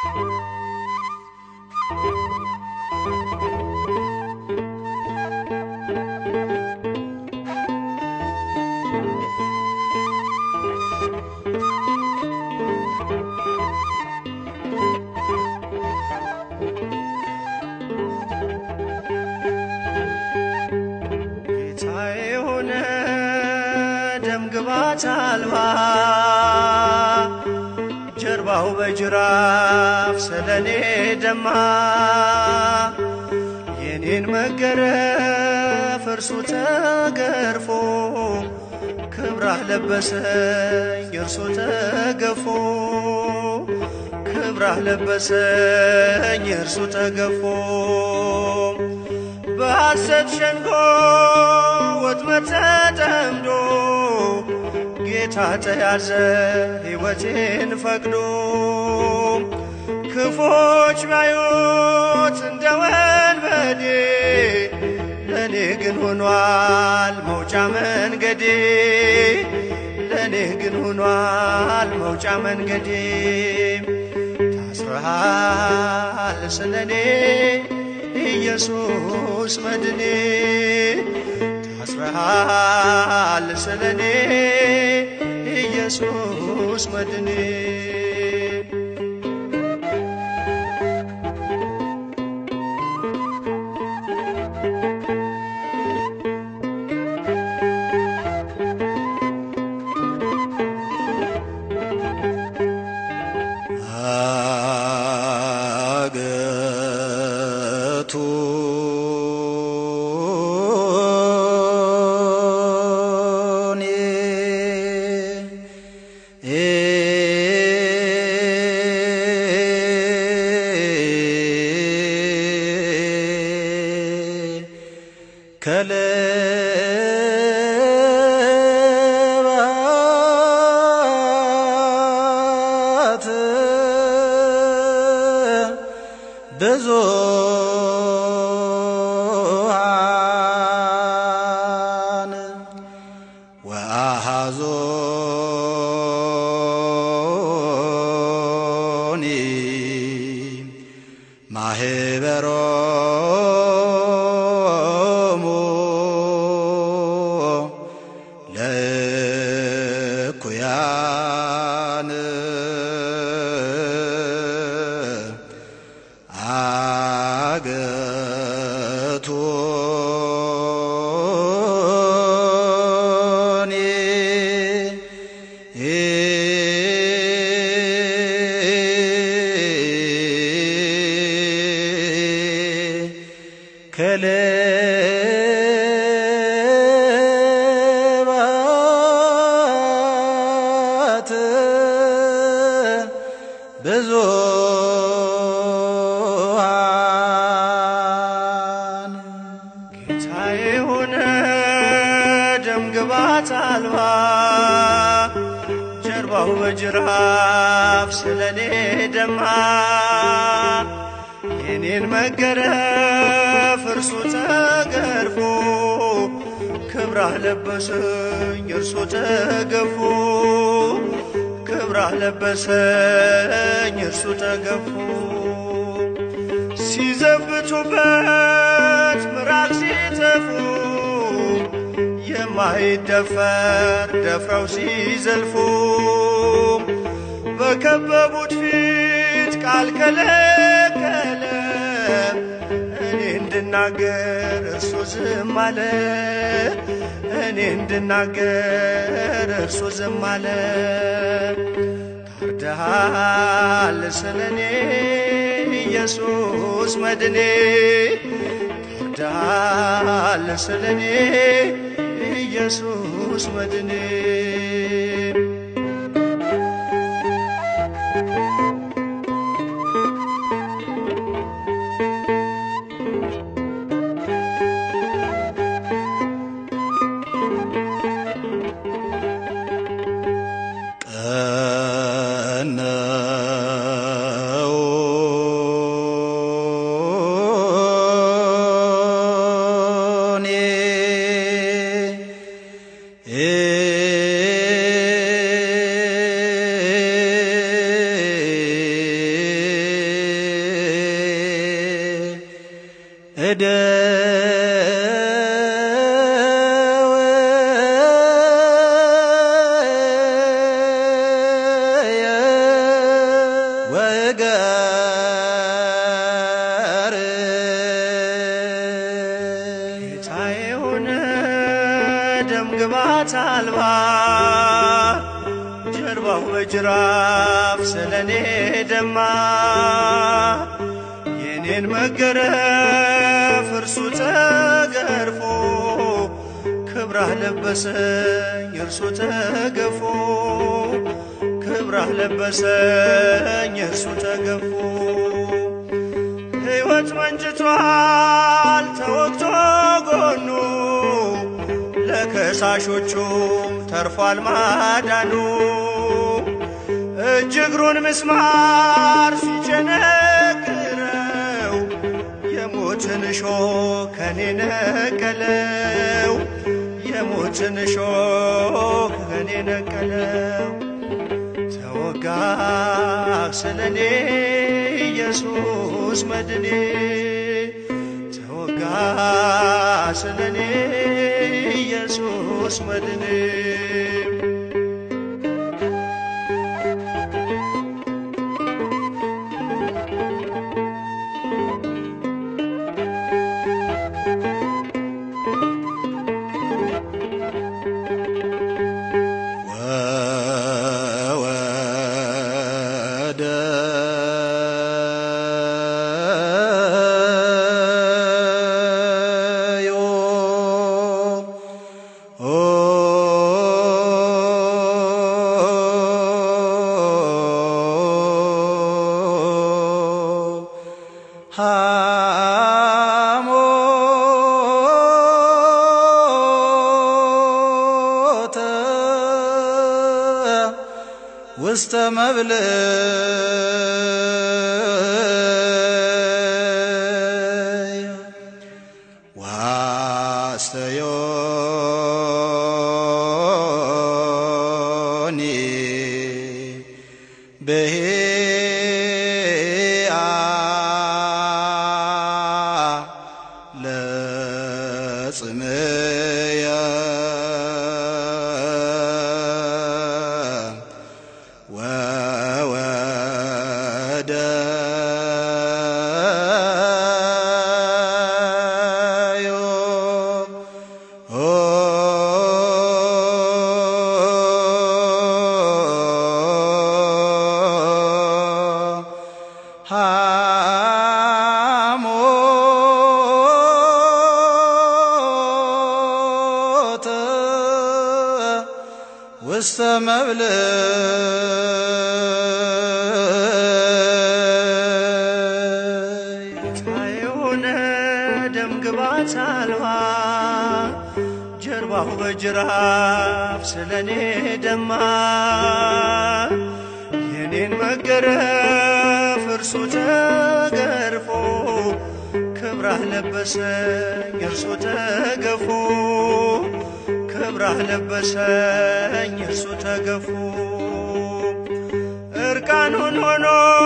ጌታዬ የሆነ ደም ግባት አልባ ጀርባው በጅራፍ ስለኔ ደማ የኔን መገረፍ እርሱ ተገርፎ ክብራህ ለበሰኝ እርሱ ተገፎ ክብራህ ለበሰኝ እርሱ ተገፎ በሐሰት ሸንጎ ወጥመድ ተጠምዶ ጌታ ተያዘ ሕይወቴን ፈቅዶ ክፎች ባዩት እንደ ወንበዴ ለእኔ ግን ሆኗል መውጫ መንገዴ ለእኔ ግን ሆኗል መውጫ መንገዴ ታስረሃል ስለኔ ኢየሱስ መድኔ ታስረሃል ስለኔ ኢየሱስ መድኔ አገቱ ከለባት ብዙሃን ወአሐዞኒ ማህበሮሙ ለእኩያን አገቶኒ ከለባት ብዙሃን ጌታዬ ሆነ ደም ግባት አልባ ጀርባው በጅራፍ ስለኔ ደማ የኔን መገረፍ እርሱ ተገርፎ ክብራህ ለበሰኝ እርሱ ተገፎ ክብራህ ለበሰኝ እርሱ ተገፎ ሲዘብቱበት ምራቅ ሲተፉ የማይደፈር ደፍረው ሲዘልፉ በከበቡት ፊት ቃል ከለከለ እኔ እንድናገር እርሱ ዝም አለ እኔ እንድናገር እርሱ ዝም አለ ታርደሃል ስለኔ ኢየሱስ መድኔ ታርደሃል ስለኔ ኢየሱስ መድኔ ቀነውኒ ጌታዬ ሆነ ደም ግባት አልባ ጀርባው በጅራፍ ስለኔ ደማ የኔን መገረፍ እርሱ ተገርፎ ክብራህ ለበሰኝ እርሱ ተገፎ ክብራህ ለበሰኝ እርሱ ተገፎ ሕይወት መንጭቷል ተወግቶ ጎኑ ለከሳሾቹም ተርፏል ማዳኑ እጅ እግሩን ምስማር ሲቸነክረው የሞትን እሾህ ከኔ ነቀለው የሞትን እሾህ ከኔ ነቀለው ተወጋ ስለኔ ኢየሱስ መድኔ ተወጋ ስለኔ ኢየሱስ መድኔ ወወደ ዮ ሐሞተ ውስተ መብልዕ ዋስተዮኒ በሄአ ለጽምየ ወወደ ዮ ሐሞተ ውስተ መብልዕ የሆነ ደም ግባት አልባ ጀርባው በጅራፍ ስለኔ ደማ የኔን መገረፍ እርሱ ተገርፎ ክብራህ ለበሰኝ እርሱ ተገፎ ክብራህ ለበሰኝ እርሱ ተገፎ እርቃኑን ሆኖ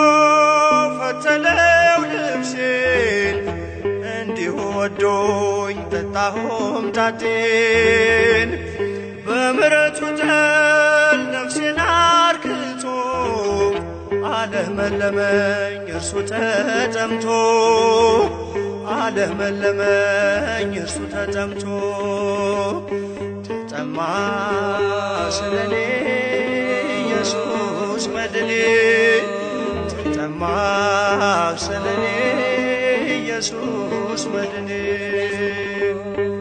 ፈተለው ልብሴን እንዲሁ ወዶኝ ጠጣሁም ታቴን በምረቱ ጠል ነፍሴን አርክቶ አለመለመኝ እርሱ ተጠምቶ አለመለመኝ እርሱ ተጠምቶ ተጠማ ስለኔ ኢየሱስ መድኔ ተጠማ ስለኔ ኢየሱስ መድኔ